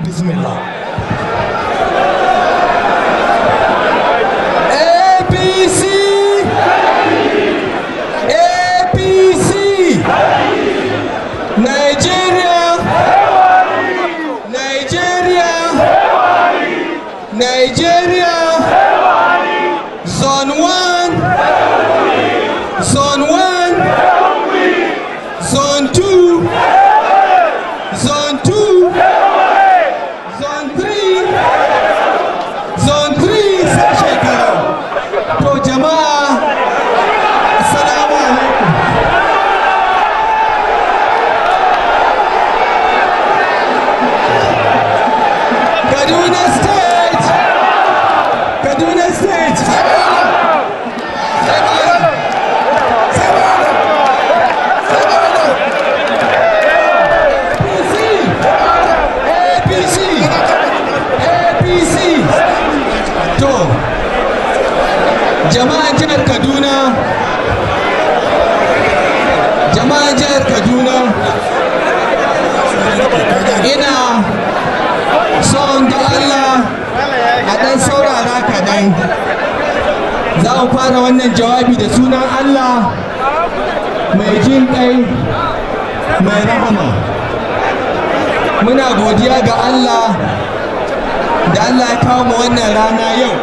bismillah apc apc nigeria nigeria nigeria zone 1 zone 1 zone 2 zone 2 zone 3 zone 3 sai shekara to jama'a assalamu alaikum kaduna state kaduna state apc apc to jama'an jihar kaduna jama'an jihar kaduna ina son da allah a ɗan saurara kaɗan za mu fara wannan jawabi da sunan allah mai jin ƙai mai rahama muna godiya ga Allah da Allah ya kawo mu wannan rana yau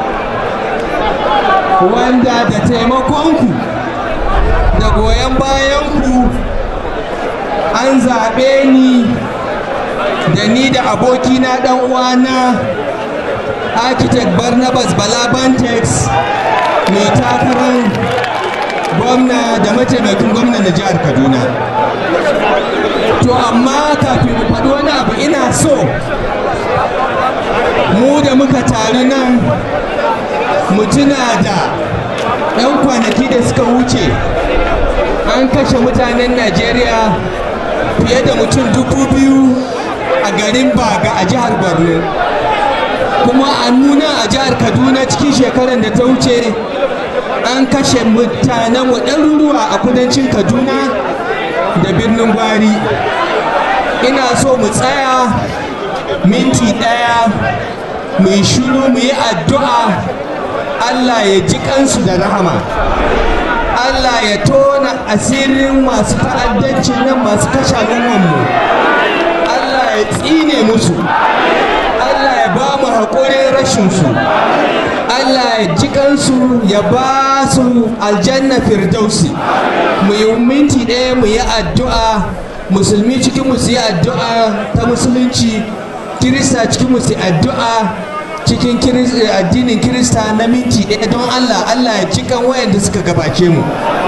wanda da taimakonku da goyon bayanku an zaɓe ni da ni da abokina ɗan uwana architect barnabas balabantex mai takarar gwamna da mataimakin gwamna na jihar kaduna to amma kafin mu faɗi wani abu ina so mu da muka taru nan mu tuna da 'yan kwanaki da suka wuce an kashe mutanen najeriya fiye da mutum dubu biyu a garin baga a jihar borno kuma a nuna a jihar kaduna cikin shekarar da ta wuce an kashe mutanen ɗaruruwa a kudancin kaduna da birnin gwari ina so mu tsaya minti ɗaya mu yi shiru mu yi addu'a allah ya ji kansu da rahama allah ya tona asirin masu ta'addancin nan masu kashe mu allah ya tsine musu allah ya ba mu haƙurin rashinsu Allah ya ji kansu ya ba su aljanna firdausi mu yi minti ɗaya mu yi addu'a musulmi cikin mu yi addu'a ta musulunci kirista cikin mu yi addu'a cikin addinin kirista na minti ɗaya don Allah Allah ya ji kan wayanda suka gabace mu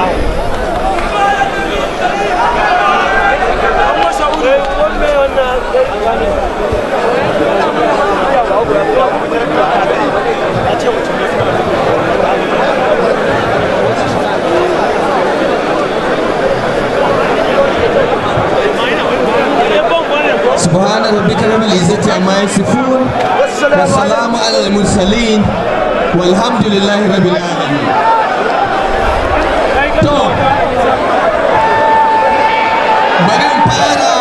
سبحان ربك رب العزة عما يصفون والسلام على المرسلين والحمد لله رب العالمين to bari in fara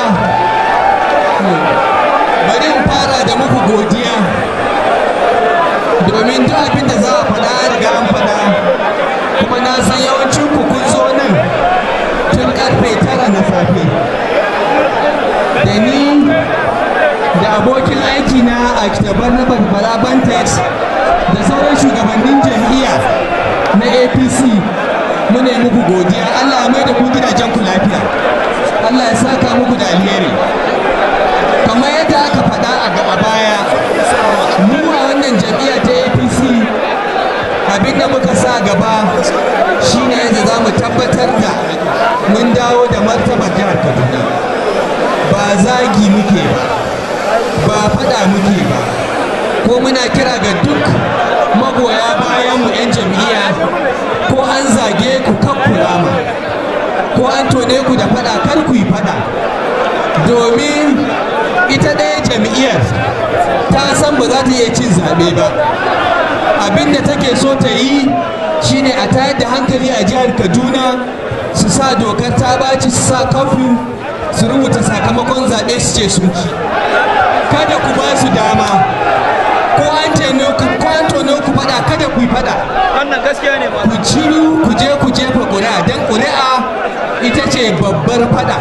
bari in fara da muku godiya domin duk abin da za a faɗa riga an faɗa kuma na san yawancin ku kun zo nan tun karfe tara na safe da ni da abokin aiki na a kitabar na barbara bantex da sauran shugabannin jam'iyya na apc muna yi muku godiya allah ya mai da ku gidajen ku lafiya allah ya saka muku da alheri kamar yadda aka faɗa a gaba baya mu a wannan jam'iyya ta apc abin da muka sa gaba shine yadda za mu tabbatar da mun dawo da martabar jihar kaduna ba zagi muke ba ba fada muke ba ko muna kira ga duk magoya bayan mu 'yan jam'iyya ko an zage ku kan kulama ko an tone ku da fada kar ku yi fada domin ita ɗaya jam'iyyar ta san ba za ta iya cin zaɓe ba abin da take so ta yi shine a tayar da hankali a jihar kaduna su sa dokar ta baci su sa kafin su rubuta sakamakon zaɓe su ce sun ci kada ku ba su dama ko an tene ku ko an tone ku fada kada ku yi fada wannan gaskiya ne ma ku ciru ku je ku jefa ƙuri'a don ƙuri'a ita ce babbar fada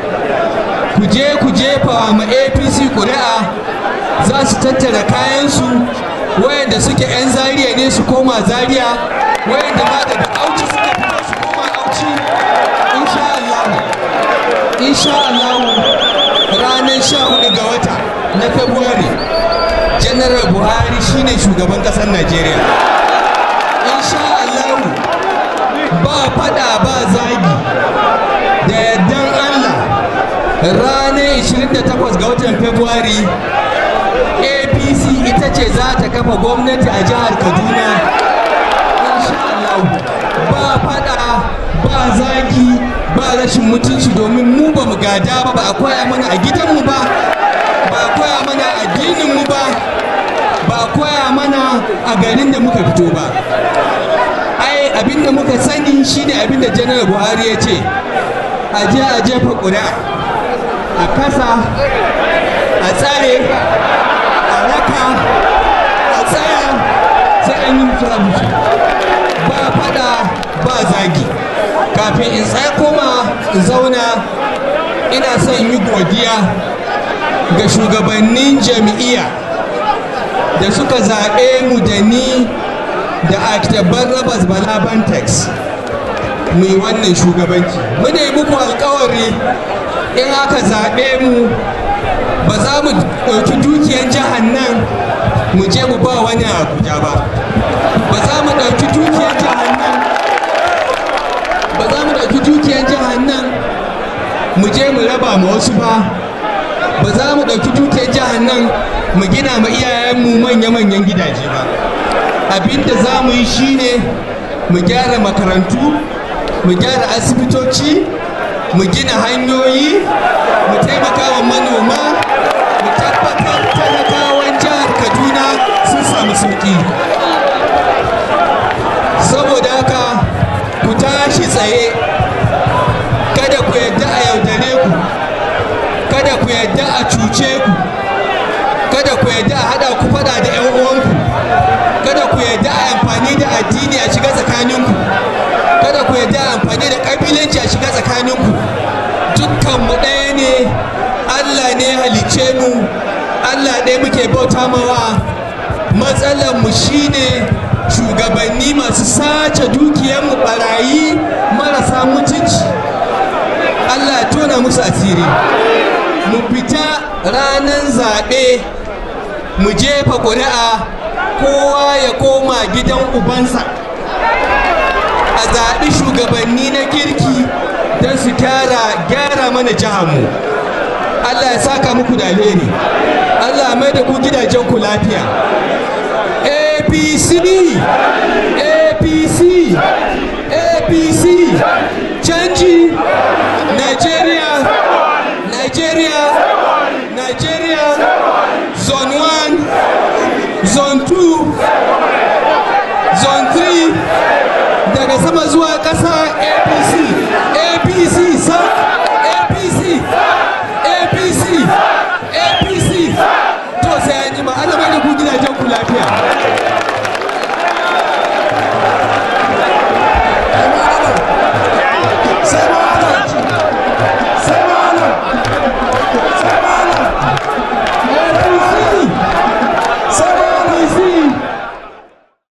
ku je ku jefa ma apc ƙuri'a za su tattara kayansu wayanda suke 'yan zariya ne su koma zariya wayanda ma daga auci suka fito su koma auci insha Allah insha Allah ranar 14 ga wata na Fabrairu General Buhari shine shugaban ƙasar Najeriya insha Allah ba fada ba zagi da yardan Allah ranar 28 ga watan Fabrairu apc ita ce za ta kafa gwamnati a jihar kaduna insha Allah ba fada ba zagi ba rashin mutunci domin mu ba mu gada ba ba a koya mana a gidanmu ba ba a koya mana a addininmu ba ba a koya mana a garin da muka fito ba ai abinda muka sani shine abinda janar buhari ya ce a je a jefa ƙuri'a a kasa a tsare a raka a tsaya sai an yi mutu mutu ba fada ba zagi kafin in tsaya koma in zauna ina son yi godiya ga shugabannin jami'iya da suka zaɓe mu da ni da akitabar rabas bala bantex mu yi wannan shugabanci muna yi muku alkawari in aka zaɓe mu ba za mu ɗauki dukiyar jihar nan mu je mu ba wani abuja ba ba za mu ɗauki dukiyar jihar nan ba za mu ɗauki dukiyar jihar nan mu je mu raba ma wasu ba ba za mu ɗauki dukiyar jihar nan mu gina ma iyayenmu manya-manyan gidaje ba abinda za mu yi shine mu gyara makarantu mu gyara asibitoci mu gina hanyoyi mu taimaka wa manoma mu tabbatar talakawan jihar kaduna sun samu sauki saboda haka ku tashi tsaye kada ku yadda a yaudare ku kada ku yadda a cuce ku kada ku yadda a hada ku fada da 'yan uwanku kada ku yadda a amfani da addini a shiga tsakaninku kada ku yadda a amfani da kabilanci a shiga tsakaninku dukkanmu ɗaya ne allah ne halicce mu allah ɗaya muke bauta mawa matsalar mu shine shugabanni masu sace dukiyarmu barayi marasa mutunci allah ya tona musu asiri mu fita ranar zaɓe mu jefa ƙuri'a kowa ya koma gidan ubansa a zaɓi shugabanni na kirki don su gyara gyara mana jihanmu allah ya saka muku da alheri allah mai da ku gidajen ku lafiya apc